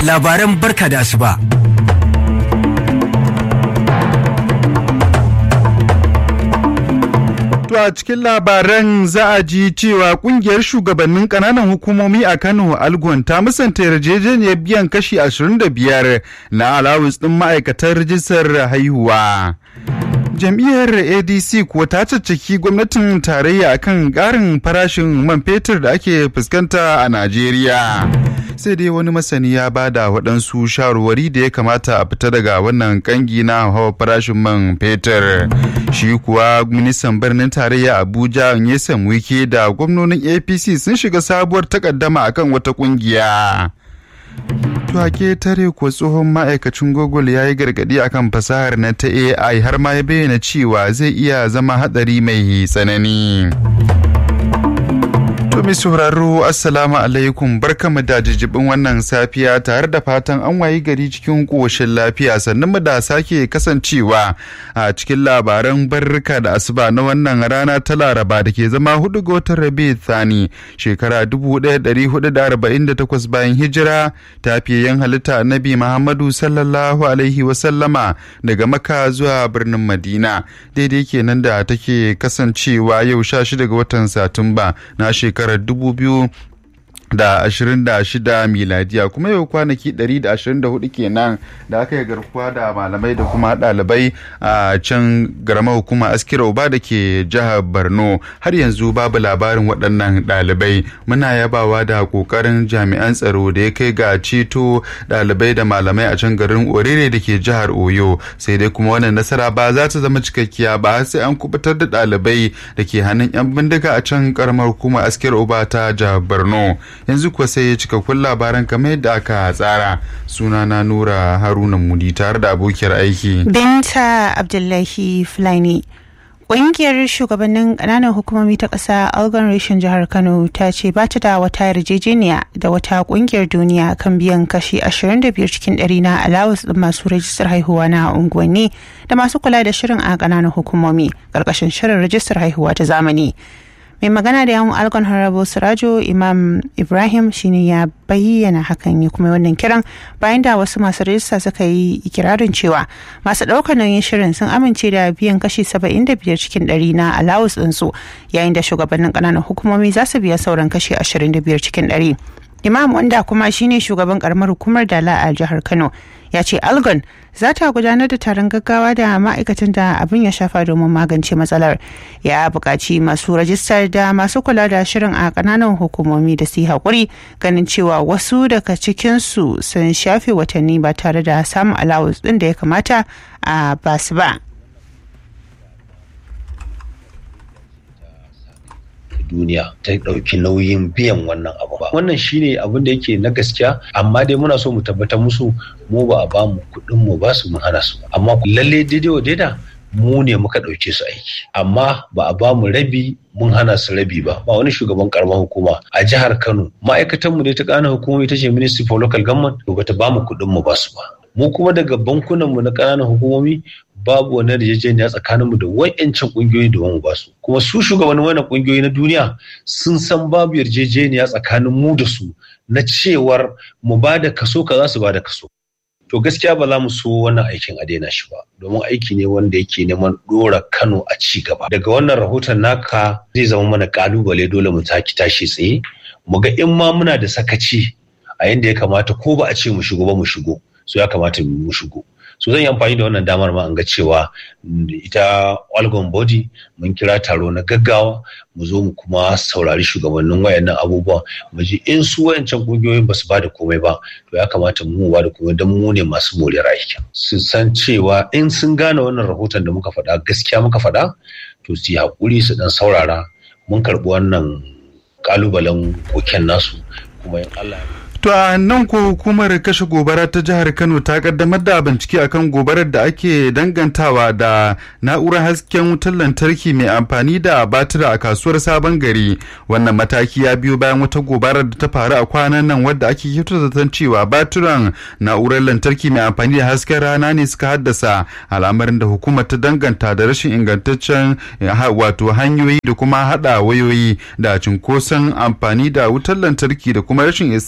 labaran barka da asuba. To a cikin labaran za a ji cewa kungiyar shugabannin kananan hukumomi a Kano Algon ta musanta yarjejeniyar biyan kashi 25 na alawus ɗin ma'aikatar rijistar haihuwa. Jam'iyyar ADC kuwa ta caccaki gwamnatin tarayya akan ƙarin farashin man fetur da ake fuskanta a Najeriya. Sai dai wani masani ya bada waɗansu shawarwari da ya kamata a fita daga wannan kangi na hawa farashin man fetur. Shi kuwa ministan birnin tarayya Abuja Nyesom Wike da gwamnonin APC sun shiga sabuwar takaddama akan wata kungiya. Tuwake tare ko tsohon ma'aikacin Google ya yi gargadi akan fasahar na ta AI har ma ya bayyana cewa zai iya zama hadari mai tsanani. To mai sauraro Assalamu alaikum barkamu da jijibin wannan safiya tare da fatan an wayi gari cikin koshin lafiya sannan mu da sake kasancewa a cikin labaran barrika da asuba na wannan rana ta Laraba da ke zama hudu ga watan Rabi Thani shekara 1448 bayan hijira tafiyayen halitta Annabi Muhammadu sallallahu alaihi wasallama daga Makka zuwa birnin Madina daidai kenan da take kasancewa yau 16 ga watan Satumba na shekara shekarar dubu biyu da ashirin da shida miladiya kuma yau kwanaki ɗari da ashirin da hudu kenan da aka yi garkuwa da malamai da kuma ɗalibai a can garama hukuma askira uba da ke jihar borno har yanzu babu labarin waɗannan ɗalibai muna yabawa da ƙoƙarin jami'an tsaro da ya kai ga ceto ɗalibai da malamai a can garin orere da ke jihar oyo sai dai kuma wannan nasara ba za ta zama cikakkiya ba sai an kubutar da ɗalibai da ke hannun 'yan bindiga a can karamar hukuma askira uba ta jihar borno yanzu kuwa sai ya cikakkun labaran kamar yadda aka tsara sunana nura haruna mudi tare da abokiyar aiki binta abdullahi fulani Ƙungiyar shugabannin ƙananan hukumomi ta ƙasa Algon Reshen jihar Kano ta ce ba ta da wata yarjejeniya da wata ƙungiyar duniya kan biyan kashi 25 cikin ɗari na alawus ɗin masu rajistar haihuwa na unguwanni da masu kula da shirin a ƙananan hukumomi ƙarƙashin shirin rajistar haihuwa ta zamani. mai magana da yawon algon harabo sirajo imam ibrahim shine ya bayyana hakan ya kuma wannan kiran bayan da wasu masu rajista suka yi ikirarin cewa masu ɗaukar nauyin shirin sun amince da biyan kashi 75 cikin 100 na alawus ɗinsu yayin da shugabannin ƙananan hukumomi za su biya sauran kashi 25 cikin 100 imam wanda kuma shine shugaban karamar hukumar dala a jihar kano ya ce algon za ta gudanar da taron gaggawa da ma'aikatan da abin ya shafa domin magance matsalar ya buƙaci masu rajistar da masu kula da shirin a ƙananan hukumomi da su yi haƙuri ganin cewa wasu daga cikinsu sun shafe watanni ba tare da samun alawus ɗin da ya kamata a basu ba. duniya ta ɗauki nauyin biyan wannan abu ba wannan shine abin da yake na gaskiya amma dai muna so mu tabbatar musu mu ba a ba mu kuɗin mu ba su mun hana su amma lalle daidai wa daida mu ne muka ɗauke su aiki amma ba a ba mu rabi mun hana su rabi ba ba wani shugaban karamar hukuma a jihar kano ma'aikatan mu ne ta ƙananan hukumomi ta ce ministry for local government to bata ba mu kuɗin mu ba su ba mu kuma daga bankunan mu na ƙananan hukumomi babu wani yarjejeniya tsakanin mu da wayancan kungiyoyi da mu basu kuma su shugabannin wannan kungiyoyi na duniya sun san babu yarjejeniya tsakanin mu da su na cewar mu ba da kaso kaza su ba da kaso to gaskiya ba za mu so wannan aikin a daina shi ba domin aiki ne wanda yake neman dora Kano a ci gaba daga wannan rahoton naka zai zama mana kalubale dole mu taki tashi tsaye mu ga in ma muna da sakaci a yanda ya kamata ko ba a ce mu shigo ba mu shigo so ya kamata mu shigo so zan yi amfani da wannan damar ma an ga cewa ita algon body mun kira taro na gaggawa mu zo mu kuma saurari shugabannin wayannan abubuwan mu ji in su wayancan kungiyoyin ba su ba da komai ba to ya kamata mu ba da komai don mu ne masu moriyar aikin su san cewa in sun gane wannan rahoton da muka faɗa gaskiya muka faɗa to su yi haƙuri su dan saurara mun karɓi wannan ƙalubalen koken nasu kuma in Allah ya To a nan ko hukumar kashe gobara ta jihar Kano ta kaddamar da bincike akan gobarar da ake dangantawa da na'urar hasken wutar lantarki mai amfani da batira a kasuwar sabon gari. Wannan mataki ya biyo bayan wata gobarar da ta faru a kwanan nan wadda ake kyautar zaton cewa batiran na'urar lantarki mai amfani da hasken rana ne suka haddasa al'amarin da hukumar ta danganta da rashin ingantaccen wato hanyoyi da kuma hada wayoyi da cunkoson amfani da wutar lantarki da kuma rashin isasshen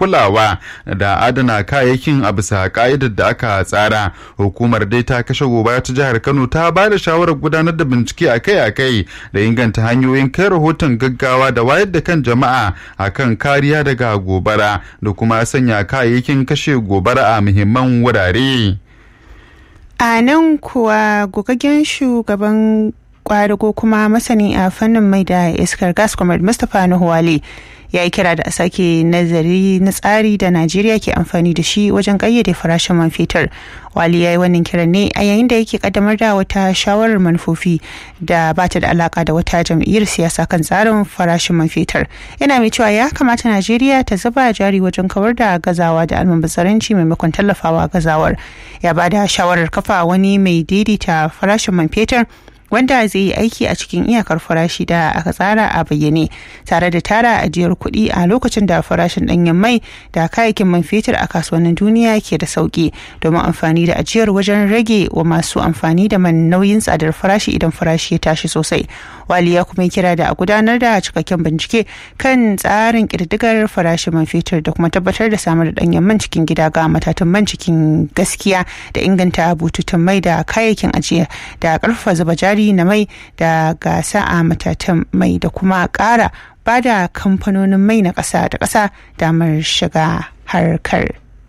kulawa da adana kayayyakin a bisa ka'idar da aka tsara hukumar dai ta kashe gobara ta jihar kano ta ba da shawarar gudanar da bincike akai-akai da inganta hanyoyin kai rahoton gaggawa da wayar da kan jama'a akan kariya daga gobara da kuma sanya kayayyakin kashe gobara a muhimman wurare. a nan kuwa gogaggen shugaban kwadago kuma masani a fannin mai da iskar gas comrade mustapha nuhuwale ya yi kira da a sake nazari na tsari da najeriya ke amfani da shi wajen kayyade farashin man fetur wali ya yi wannan kiran ne a yayin da yake kaddamar da wata shawarar manufofi da ba ta da alaka da wata jam'iyyar siyasa kan tsarin farashin man fetur yana mai cewa ya kamata najeriya ta zuba jari wajen kawar da gazawa da almubazzaranci maimakon tallafawa gazawar ya ba da shawarar kafa wani mai daidaita farashin man fetur wanda zai yi aiki a cikin iyakar farashi da aka tsara a bayyane tare da tara ajiyar kuɗi a lokacin da farashin ɗanyen mai da kayayyakin man fetur a kasuwannin duniya ke da sauƙi domin amfani da ajiyar wajen rage wa masu amfani da man nauyin tsadar farashi idan farashi ya tashi sosai wali ya kuma kira da a gudanar da cikakken bincike kan tsarin ƙididdigar farashin man fetur da kuma tabbatar da samar da ɗanyen man cikin gida ga matatan man cikin gaskiya da inganta bututun mai da kayayyakin ajiya da ƙarfafa zuba jari jari na mai da gasa a matatan mai da kuma ƙara ba da kamfanonin mai na ƙasa da ƙasa damar shiga harkar.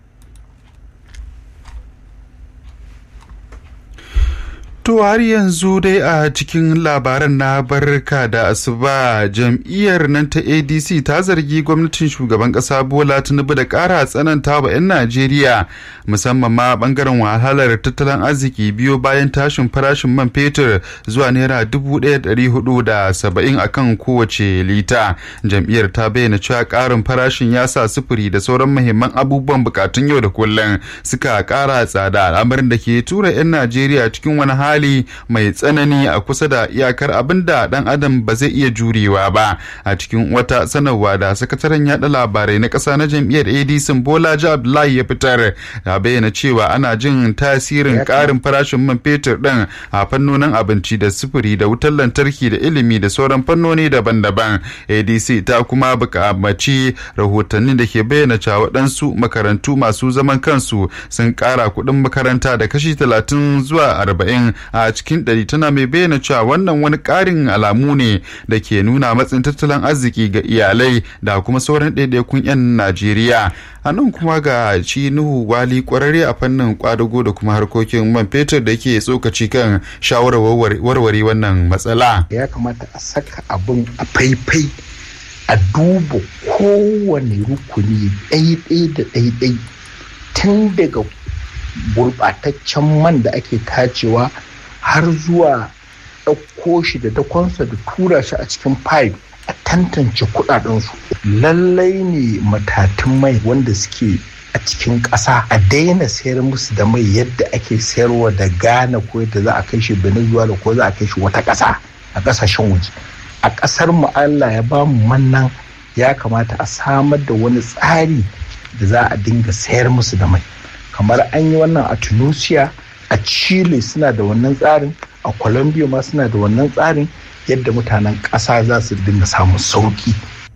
To har yanzu dai a cikin labaran na barka da asuba jam'iyyar nan ta ADC ta zargi gwamnatin shugaban kasa Bola Tinubu da ƙara tsananta wa 'yan Najeriya musamman ma bangaren wahalar tattalin arziki biyo bayan tashin farashin man fetur zuwa naira dubu ɗaya da saba'in akan kowace lita. Jam'iyyar ta bayyana cewa ƙarin farashin ya sa sufuri da sauran muhimman abubuwan bukatun yau da kullum suka ƙara tsada al'amarin da ke tura 'yan Najeriya cikin wani hali hali mai tsanani a kusa da iyakar abin da dan adam ba zai iya jurewa ba a cikin wata sanarwa da sakataren yada labarai na ƙasa na jam'iyyar adc bola abdullahi ya fitar ya bayyana cewa ana jin tasirin ƙarin farashin man fetur ɗin a fannonin abinci da sufuri da wutar lantarki da ilimi da sauran fannoni daban-daban adc ta kuma buƙamaci rahotanni da ke bayyana cewa waɗansu makarantu masu zaman kansu sun ƙara kuɗin makaranta da kashi talatin zuwa arba'in a cikin ɗari tana mai bayyana cewa wannan wani ƙarin alamu ne da ke nuna matsin tattalin arziki ga iyalai da kuma sauran ɗaiɗaikun 'yan najeriya a nan kuma ga shi nuhu wali ƙwararre a fannin kwadago da kuma harkokin man fetur da ke tsokaci kan shawarar warware wannan matsala ya kamata a saka abin a faifai a duba kowane rukuni ɗaiɗai da ɗaiɗai tun daga gurɓataccen man da ake tacewa har zuwa ɗauko shi da dakonsa da tura shi a cikin pipe a tantance kuɗaɗensu lallai ne matatun mai wanda suke a cikin ƙasa a daina sayar musu da mai yadda ake sayarwa da ghana ko yadda za a kai shi venezuela ko za a kai shi wata ƙasa a ƙasashen waje a ƙasar mu allah ya ba mu mannan ya kamata a samar da wani tsari da za a dinga sayar musu da mai kamar an yi wannan a tunisia a chile suna da wannan tsarin a colombia ma suna da wannan tsarin yadda mutanen ƙasa za su dinga samun sauki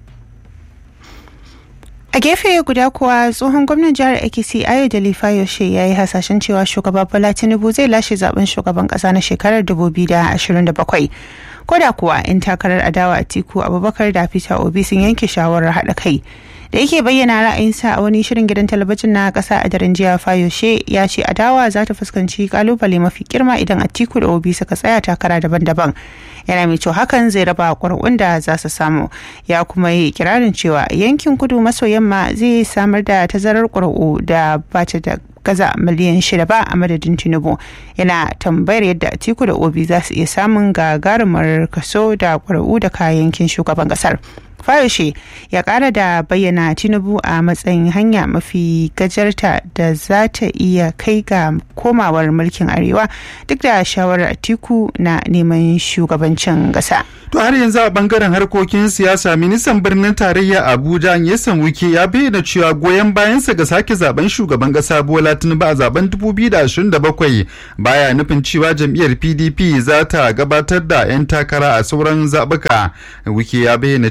a gefe guda kuwa tsohon gwamnan jihar akc ayo da lifayoshe ya yi hasashen cewa shugaba bola tinubu zai lashe zaben shugaban kasa na shekarar 2027 ko da kuwa 'yan takarar adawa a tiku abubakar da peter obi sun yanke shawarar haɗa kai da yake bayyana ra'ayinsa a wani shirin gidan talabijin na kasa a daren jiya fayoshe ya ce adawa za ta fuskanci kalubale mafi girma idan atiku da obi suka tsaya takara daban-daban yana mai cewa hakan zai raba ƙwarƙun da za su samu ya kuma yi kirarin cewa yankin kudu maso yamma zai samar da tazarar ƙwarƙu da ba ta da gaza miliyan shida ba a madadin tinubu yana tambayar yadda atiku da obi za su iya samun gagarumar kaso da ƙwararru da kayayyakin shugaban ƙasar Fayoshe ya kara da bayyana Tinubu a matsayin hanya mafi gajarta da za ta iya kai ga komawar mulkin Arewa duk da shawarar Atiku na neman shugabancin ƙasa. To har yanzu a bangaren harkokin siyasa ministan birnin tarayya Abuja Nyesan Wike ya bayyana cewa goyon bayansa ga sake zaben shugaban kasa Bola Tinubu a zaben 2027 baya nufin cewa jam'iyyar PDP za ta gabatar da 'yan takara a sauran zaɓuka. Wike ya bayyana cewa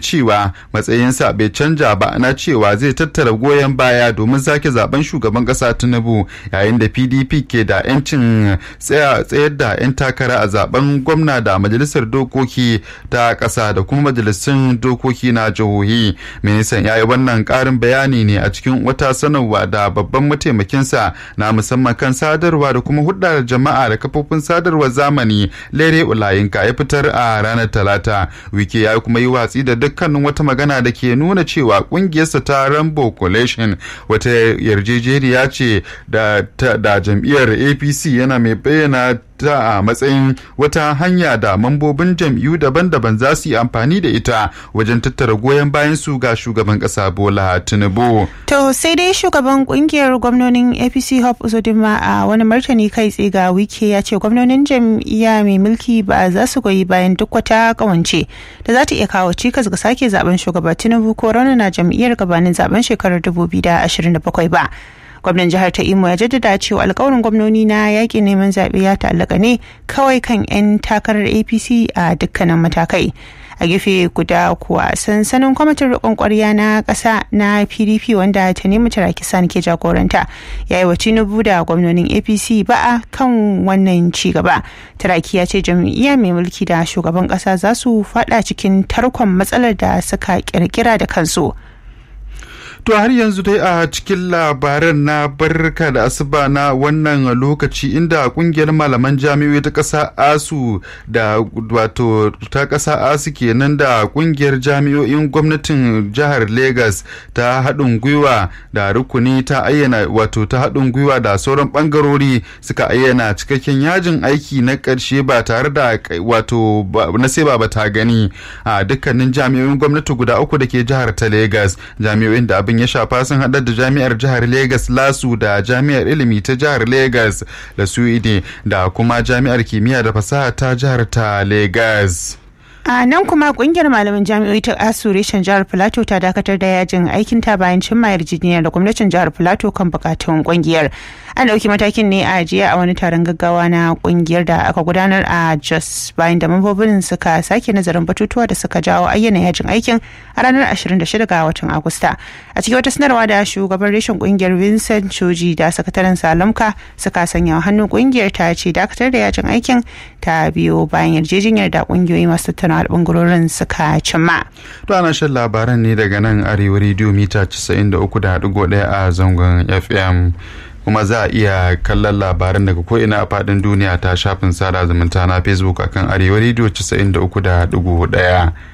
cewa matsayinsa bai canja ba na cewa zai tattara goyon baya domin sake zaben shugaban kasa tinubu yayin da pdp ke da 'yancin tsayar da 'yan takara a zaben gwamna da majalisar dokoki ta kasa da kuma majalisun dokoki na jihohi ministan ya yi wannan karin bayani ne a cikin wata sanarwa da babban mataimakinsa na musamman kan sadarwa da kuma hudar jama'a da kafofin sadarwar zamani lere ulayinka ya fitar a ranar talata wike ya kuma yi watsi da dukkanin wata magana da ke nuna cewa kungiyarsa ta rambo coalition wata yarjejeniya ce da jam'iyyar apc yana mai bayyana ta a matsayin wata hanya da mambobin jam'iyyu daban-daban za su yi amfani da ita wajen tattara goyon bayan su ga shugaban kasa bola tinubu to sai dai shugaban kungiyar gwamnonin apc hope uzodinma a wani martani kai tsaye ga wike ya ce gwamnonin jam'iyya mai mulki ba za su goyi bayan duk wata kawance da za ta iya kawo cikas ga sake zaben shugaba tinubu ko raunana jam'iyyar gabanin zaben shekarar 2027 ba gwamnan jihar ta imo ya jaddada cewa alkawarin gwamnoni na yaƙi neman zaɓe ya ta'allaka ne kawai kan 'yan takarar apc a dukkanin matakai a gefe guda kuwa sansanin kwamitin riƙon ƙwarya na ƙasa na pdp wanda ta nemi tarakisan ke jagoranta ya yi wa tinubu da gwamnonin apc ba'a kan wannan ci gaba taraki ya ce jam'iyya mai mulki da shugaban ƙasa za su faɗa cikin tarkon matsalar da suka ƙirƙira da kansu To har yanzu dai a cikin labaran na barka da asuba na wannan lokaci inda kungiyar malaman jami'oi ta ƙasa ASU da wato ta ƙasa ASU kenan da kungiyar jami'o'in gwamnatin jihar Legas ta haɗin gwiwa da rukuni ta ayyana wato ta haɗin gwiwa da sauran ɓangarori suka ayyana cikakken yajin aiki na ƙarshe ba tare da wato na sai ba ta gani a dukkanin jami'o'in gwamnati guda uku da ke jihar ta Legas jami'o'in da abin abin ya shafa sun haɗar da jami'ar jihar Legas Lasu da jami'ar ilimi ta jihar Legas da Suide da kuma jami'ar kimiyya da fasaha ta jihar ta Legas. a nan kuma kungiyar malaman jami'oi ta asu reshen jihar plateau ta dakatar da yajin aikin ta bayan cimma yarjejeniya da gwamnatin jihar plateau kan bukatun kungiyar an dauki matakin ne a jiya a wani taron gaggawa na kungiyar da aka gudanar a jos bayan da mambobin suka sake nazarin batutuwa da suka jawo ayyana yajin aikin a ranar 26 ga watan agusta a cikin wata sanarwa da shugaban reshen kungiyar vincent choji da sakataren salamka suka sanya hannun kungiyar ta ce dakatar da yajin aikin ta biyo bayan yarjejeniyar da kungiyoyi masu tattauna bangarorin suka cimma. To ana shan labaran ne daga nan arewa rediyo mita 93.1 a zangon FM. kuma za a iya kallon labaran daga ko'ina a faɗin duniya ta shafin sada zumunta na facebook akan arewa rediyo 93.1